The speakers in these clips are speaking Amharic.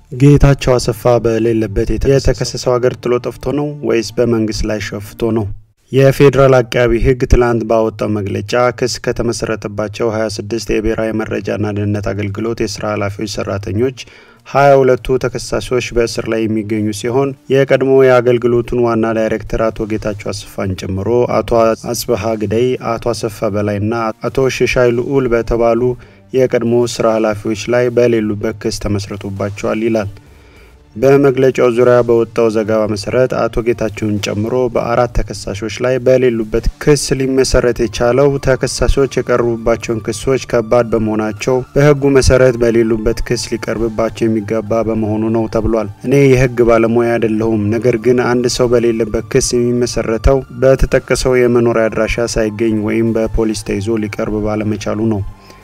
ጌታቸው አሰፋ በሌለበት የተከሰሰው ሀገር ጥሎ ጠፍቶ ነው ወይስ በመንግስት ላይ ሸፍቶ ነው? የፌዴራል አቃቢ ሕግ ትላንት ባወጣው መግለጫ ክስ ከተመሰረተባቸው 26 የብሔራዊ መረጃና ደህንነት አገልግሎት የስራ ኃላፊዎች፣ ሰራተኞች ሀያ ሁለቱ ተከሳሾች በእስር ላይ የሚገኙ ሲሆን የቀድሞ የአገልግሎቱን ዋና ዳይሬክተር አቶ ጌታቸው አሰፋን ጨምሮ አቶ አጽበሀ ግደይ፣ አቶ አሰፋ በላይና አቶ ሽሻይ ልዑል በተባሉ የቀድሞ ስራ ኃላፊዎች ላይ በሌሉበት ክስ ተመስርቶባቸዋል ይላል። በመግለጫው ዙሪያ በወጣው ዘገባ መሰረት አቶ ጌታቸውን ጨምሮ በአራት ተከሳሾች ላይ በሌሉበት ክስ ሊመሰረት የቻለው ተከሳሾች የቀረቡባቸውን ክሶች ከባድ በመሆናቸው በሕጉ መሰረት በሌሉበት ክስ ሊቀርብባቸው የሚገባ በመሆኑ ነው ተብሏል። እኔ የሕግ ባለሙያ አይደለሁም። ነገር ግን አንድ ሰው በሌለበት ክስ የሚመሰረተው በተጠቀሰው የመኖሪያ አድራሻ ሳይገኝ ወይም በፖሊስ ተይዞ ሊቀርብ ባለመቻሉ ነው።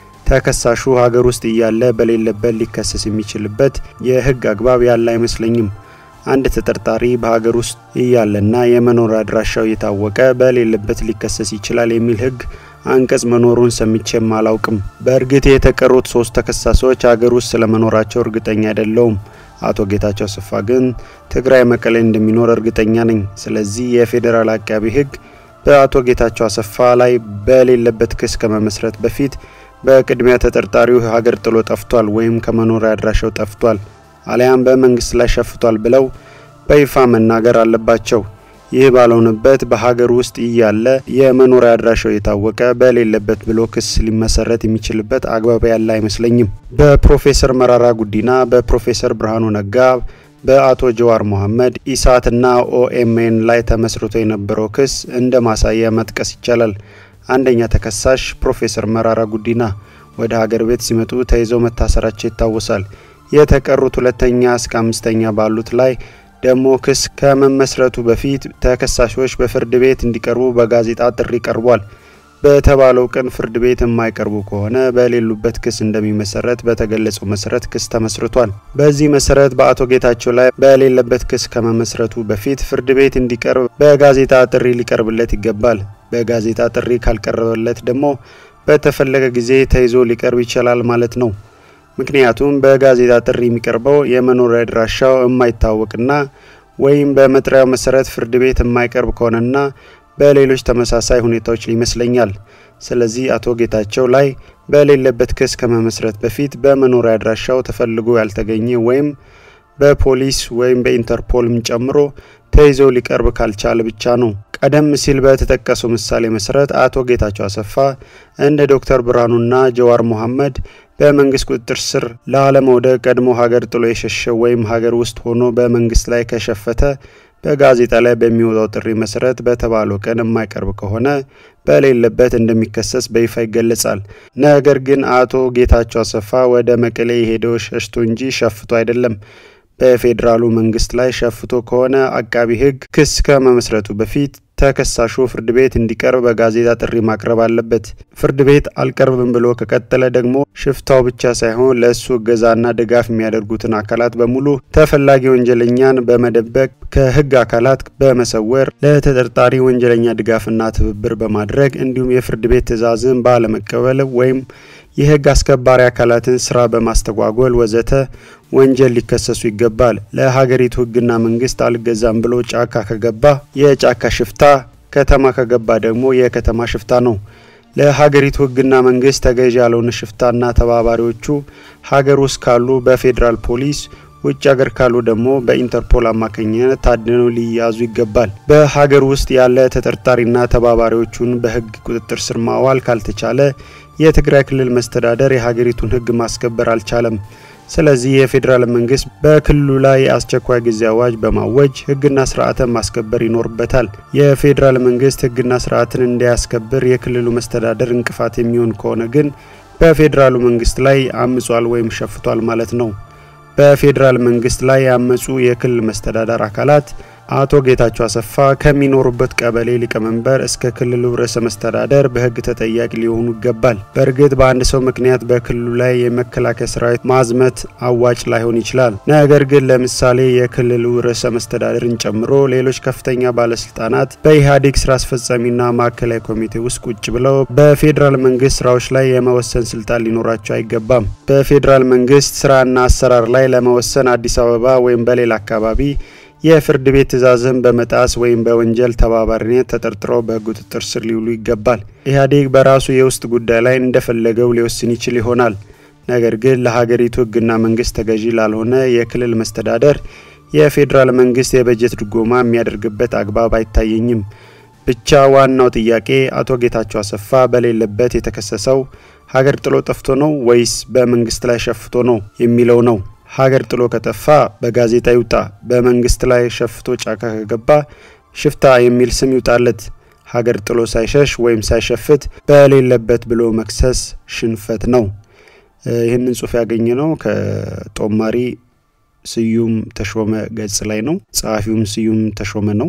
ተከሳሹ ሀገር ውስጥ እያለ በሌለበት ሊከሰስ የሚችልበት የህግ አግባብ ያለ አይመስለኝም። አንድ ተጠርጣሪ በሀገር ውስጥ እያለና የመኖሪያ አድራሻው የታወቀ በሌለበት ሊከሰስ ይችላል የሚል ህግ አንቀጽ መኖሩን ሰምቼም አላውቅም። በእርግጥ የተቀሩት ሶስት ተከሳሾች ሀገር ውስጥ ስለመኖራቸው እርግጠኛ አይደለውም። አቶ ጌታቸው አሰፋ ግን ትግራይ መቀሌ እንደሚኖር እርግጠኛ ነኝ። ስለዚህ የፌዴራል አቃቢ ህግ በአቶ ጌታቸው አሰፋ ላይ በሌለበት ክስ ከመመስረት በፊት በቅድሚያ ተጠርጣሪው ሀገር ጥሎ ጠፍቷል ወይም ከመኖሪያ አድራሻው ጠፍቷል አሊያም በመንግስት ላይ ሸፍቷል ብለው በይፋ መናገር አለባቸው። ይህ ባልሆነበት በሀገር ውስጥ እያለ የመኖሪያ አድራሻው የታወቀ በሌለበት ብሎ ክስ ሊመሰረት የሚችልበት አግባብ ያለ አይመስለኝም። በፕሮፌሰር መራራ ጉዲና፣ በፕሮፌሰር ብርሃኑ ነጋ በአቶ ጀዋር መሐመድ ኢሳትና ኦኤምኤን ላይ ተመስርቶ የነበረው ክስ እንደ ማሳያ መጥቀስ ይቻላል። አንደኛ ተከሳሽ ፕሮፌሰር መራራ ጉዲና ወደ ሀገር ቤት ሲመጡ ተይዘው መታሰራቸው ይታወሳል። የተቀሩት ሁለተኛ እስከ አምስተኛ ባሉት ላይ ደግሞ ክስ ከመመስረቱ በፊት ተከሳሾች በፍርድ ቤት እንዲቀርቡ በጋዜጣ ጥሪ ቀርቧል። በተባለው ቀን ፍርድ ቤት የማይቀርቡ ከሆነ በሌሉበት ክስ እንደሚመሰረት በተገለጸው መሰረት ክስ ተመስርቷል። በዚህ መሰረት በአቶ ጌታቸው ላይ በሌለበት ክስ ከመመስረቱ በፊት ፍርድ ቤት እንዲቀርብ በጋዜጣ ጥሪ ሊቀርብለት ይገባል። በጋዜጣ ጥሪ ካልቀረበለት ደግሞ በተፈለገ ጊዜ ተይዞ ሊቀርብ ይችላል ማለት ነው። ምክንያቱም በጋዜጣ ጥሪ የሚቀርበው የመኖሪያ አድራሻው የማይታወቅና ወይም በመጥሪያው መሰረት ፍርድ ቤት የማይቀርብ ከሆነና በሌሎች ተመሳሳይ ሁኔታዎች ይመስለኛል። ስለዚህ አቶ ጌታቸው ላይ በሌለበት ክስ ከመመስረት በፊት በመኖሪያ አድራሻው ተፈልጎ ያልተገኘ ወይም በፖሊስ ወይም በኢንተርፖልም ጨምሮ ተይዞ ሊቀርብ ካልቻለ ብቻ ነው። ቀደም ሲል በተጠቀሰው ምሳሌ መሰረት አቶ ጌታቸው አሰፋ እንደ ዶክተር ብርሃኑና ጀዋር መሐመድ በመንግስት ቁጥጥር ስር ላለመውደቅ ቀድሞ ሀገር ጥሎ የሸሸ ወይም ሀገር ውስጥ ሆኖ በመንግስት ላይ ከሸፈተ በጋዜጣ ላይ በሚወጣው ጥሪ መሰረት በተባለው ቀን የማይቀርብ ከሆነ በሌለበት እንደሚከሰስ በይፋ ይገለጻል። ነገር ግን አቶ ጌታቸው አሰፋ ወደ መቀሌ የሄደው ሸሽቶ እንጂ ሸፍቶ አይደለም። በፌዴራሉ መንግስት ላይ ሸፍቶ ከሆነ አቃቢ ሕግ ክስ ከመመስረቱ በፊት ተከሳሹ ፍርድ ቤት እንዲቀርብ በጋዜጣ ጥሪ ማቅረብ አለበት። ፍርድ ቤት አልቀርብም ብሎ ከቀጠለ ደግሞ ሽፍታው ብቻ ሳይሆን ለእሱ እገዛና ድጋፍ የሚያደርጉትን አካላት በሙሉ ተፈላጊ ወንጀለኛን በመደበቅ ከህግ አካላት በመሰወር ለተጠርጣሪ ወንጀለኛ ድጋፍና ትብብር በማድረግ እንዲሁም የፍርድ ቤት ትዕዛዝን ባለመቀበል ወይም የህግ አስከባሪ አካላትን ስራ በማስተጓጎል ወዘተ ወንጀል ሊከሰሱ ይገባል። ለሀገሪቱ ህግና መንግስት አልገዛም ብሎ ጫካ ከገባ የጫካ ሽፍታ፣ ከተማ ከገባ ደግሞ የከተማ ሽፍታ ነው። ለሀገሪቱ ህግና መንግስት ተገዥ ያልሆነ ሽፍታና ተባባሪዎቹ ሀገር ውስጥ ካሉ በፌዴራል ፖሊስ ውጭ ሀገር ካሉ ደግሞ በኢንተርፖል አማካኝነት ታድነው ሊያዙ ይገባል። በሀገር ውስጥ ያለ ተጠርጣሪና ተባባሪዎቹን በህግ ቁጥጥር ስር ማዋል ካልተቻለ የትግራይ ክልል መስተዳደር የሀገሪቱን ህግ ማስከበር አልቻለም። ስለዚህ የፌዴራል መንግስት በክልሉ ላይ የአስቸኳይ ጊዜ አዋጅ በማወጅ ህግና ስርዓትን ማስከበር ይኖርበታል። የፌዴራል መንግስት ህግና ስርዓትን እንዲያስከብር የክልሉ መስተዳደር እንቅፋት የሚሆን ከሆነ ግን በፌዴራሉ መንግስት ላይ አምጿል ወይም ሸፍቷል ማለት ነው። በፌዴራል መንግስት ላይ ያመጹ የክልል መስተዳደር አካላት አቶ ጌታቸው አሰፋ ከሚኖሩበት ቀበሌ ሊቀመንበር እስከ ክልሉ ርዕሰ መስተዳደር በሕግ ተጠያቂ ሊሆኑ ይገባል። በእርግጥ በአንድ ሰው ምክንያት በክልሉ ላይ የመከላከያ ሰራዊት ማዝመት አዋጭ ላይሆን ይችላል። ነገር ግን ለምሳሌ የክልሉ ርዕሰ መስተዳደርን ጨምሮ ሌሎች ከፍተኛ ባለስልጣናት በኢህአዴግ ስራ አስፈጻሚና ማዕከላዊ ኮሚቴ ውስጥ ቁጭ ብለው በፌዴራል መንግስት ስራዎች ላይ የመወሰን ስልጣን ሊኖራቸው አይገባም። በፌዴራል መንግስት ስራና አሰራር ላይ ለመወሰን አዲስ አበባ ወይም በሌላ አካባቢ የፍርድ ቤት ትዕዛዝን በመጣስ ወይም በወንጀል ተባባሪነት ተጠርጥረው በህግ ቁጥጥር ስር ሊውሉ ይገባል። ኢህአዴግ በራሱ የውስጥ ጉዳይ ላይ እንደፈለገው ሊወስን ይችል ይሆናል። ነገር ግን ለሀገሪቱ ህግና መንግስት ተገዢ ላልሆነ የክልል መስተዳደር የፌዴራል መንግስት የበጀት ድጎማ የሚያደርግበት አግባብ አይታየኝም። ብቻ ዋናው ጥያቄ አቶ ጌታቸው አሰፋ በሌለበት የተከሰሰው ሀገር ጥሎ ጠፍቶ ነው ወይስ በመንግስት ላይ ሸፍቶ ነው የሚለው ነው። ሀገር ጥሎ ከጠፋ በጋዜጣ ይውጣ፣ በመንግስት ላይ ሸፍቶ ጫካ ከገባ ሽፍታ የሚል ስም ይውጣለት። ሀገር ጥሎ ሳይሸሽ ወይም ሳይሸፍት በሌለበት ብሎ መክሰስ ሽንፈት ነው። ይህንን ጽሁፍ ያገኘ ነው ከጦማሪ ስዩም ተሾመ ገጽ ላይ ነው። ጸሐፊውም ስዩም ተሾመ ነው።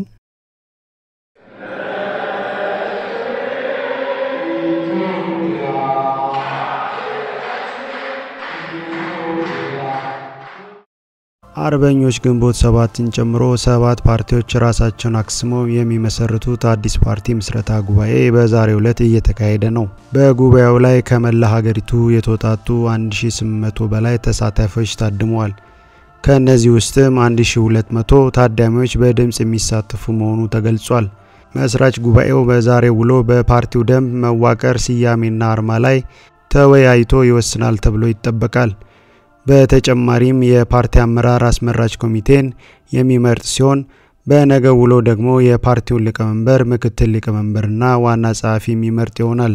አርበኞች ግንቦት ሰባትን ጨምሮ ሰባት ፓርቲዎች ራሳቸውን አክስመው የሚመሰርቱት አዲስ ፓርቲ ምስረታ ጉባኤ በዛሬው ዕለት እየተካሄደ ነው። በጉባኤው ላይ ከመላ ሀገሪቱ የተውጣጡ 1800 በላይ ተሳታፊዎች ታድመዋል። ከእነዚህ ውስጥም 1200 ታዳሚዎች በድምፅ የሚሳተፉ መሆኑ ተገልጿል። መስራች ጉባኤው በዛሬው ውሎ በፓርቲው ደንብ መዋቅር፣ ስያሜና አርማ ላይ ተወያይቶ ይወስናል ተብሎ ይጠበቃል። በተጨማሪም የፓርቲ አመራር አስመራጭ ኮሚቴን የሚመርጥ ሲሆን በነገ ውሎ ደግሞ የፓርቲውን ሊቀመንበር፣ ምክትል ሊቀመንበርና ዋና ጸሐፊ የሚመርጥ ይሆናል።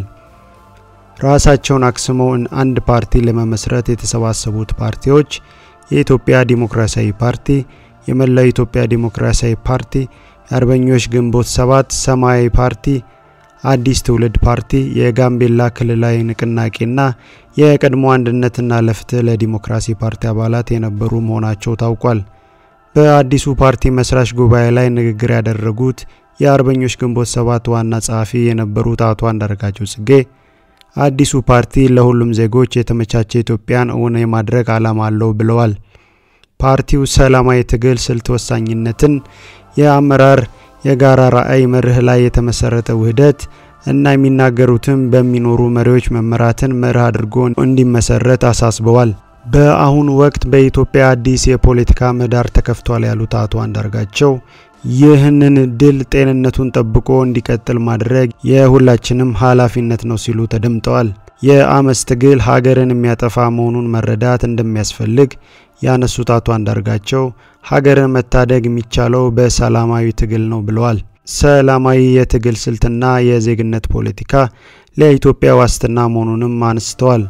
ራሳቸውን አክስመው አንድ ፓርቲ ለመመስረት የተሰባሰቡት ፓርቲዎች የኢትዮጵያ ዲሞክራሲያዊ ፓርቲ፣ የመላው ኢትዮጵያ ዲሞክራሲያዊ ፓርቲ፣ የአርበኞች ግንቦት ሰባት፣ ሰማያዊ ፓርቲ አዲስ ትውልድ ፓርቲ፣ የጋምቤላ ክልላዊ ንቅናቄና የቀድሞ አንድነትና ለፍትህ ለዲሞክራሲ ፓርቲ አባላት የነበሩ መሆናቸው ታውቋል። በአዲሱ ፓርቲ መስራች ጉባኤ ላይ ንግግር ያደረጉት የአርበኞች ግንቦት ሰባት ዋና ጸሐፊ የነበሩት አቶ አንዳርጋቸው ጽጌ አዲሱ ፓርቲ ለሁሉም ዜጎች የተመቻቸ ኢትዮጵያን እውን የማድረግ ዓላማ አለው ብለዋል። ፓርቲው ሰላማዊ ትግል ስልት ወሳኝነትን፣ የአመራር የጋራ ራዕይ መርህ ላይ የተመሰረተ ውህደት እና የሚናገሩትን በሚኖሩ መሪዎች መመራትን መርህ አድርጎ እንዲመሰረት አሳስበዋል። በአሁኑ ወቅት በኢትዮጵያ አዲስ የፖለቲካ ምህዳር ተከፍቷል ያሉት አቶ አንዳርጋቸው ይህንን ድል ጤንነቱን ጠብቆ እንዲቀጥል ማድረግ የሁላችንም ኃላፊነት ነው ሲሉ ተደምጠዋል። የአመፅ ትግል ሀገርን የሚያጠፋ መሆኑን መረዳት እንደሚያስፈልግ ያነሱት አቶ አንዳርጋቸው ሀገርን መታደግ የሚቻለው በሰላማዊ ትግል ነው ብለዋል። ሰላማዊ የትግል ስልትና የዜግነት ፖለቲካ ለኢትዮጵያ ዋስትና መሆኑንም አንስተዋል።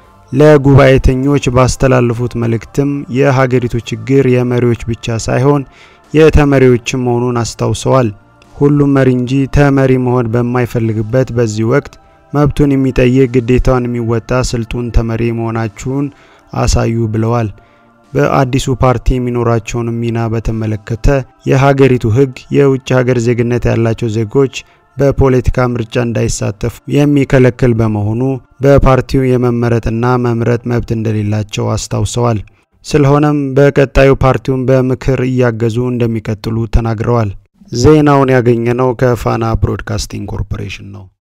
ለጉባኤተኞች ባስተላለፉት መልእክትም የሀገሪቱ ችግር የመሪዎች ብቻ ሳይሆን የተመሪዎችም መሆኑን አስታውሰዋል። ሁሉም መሪ እንጂ ተመሪ መሆን በማይፈልግበት በዚህ ወቅት መብቱን የሚጠይቅ ግዴታውን የሚወጣ ስልጡን ተመሪ መሆናችሁን አሳዩ ብለዋል። በአዲሱ ፓርቲ የሚኖራቸውን ሚና በተመለከተ የሀገሪቱ ሕግ የውጭ ሀገር ዜግነት ያላቸው ዜጎች በፖለቲካ ምርጫ እንዳይሳተፉ የሚከለክል በመሆኑ በፓርቲው የመመረጥና መምረጥ መብት እንደሌላቸው አስታውሰዋል። ስለሆነም በቀጣዩ ፓርቲውን በምክር እያገዙ እንደሚቀጥሉ ተናግረዋል። ዜናውን ያገኘነው ከፋና ብሮድካስቲንግ ኮርፖሬሽን ነው።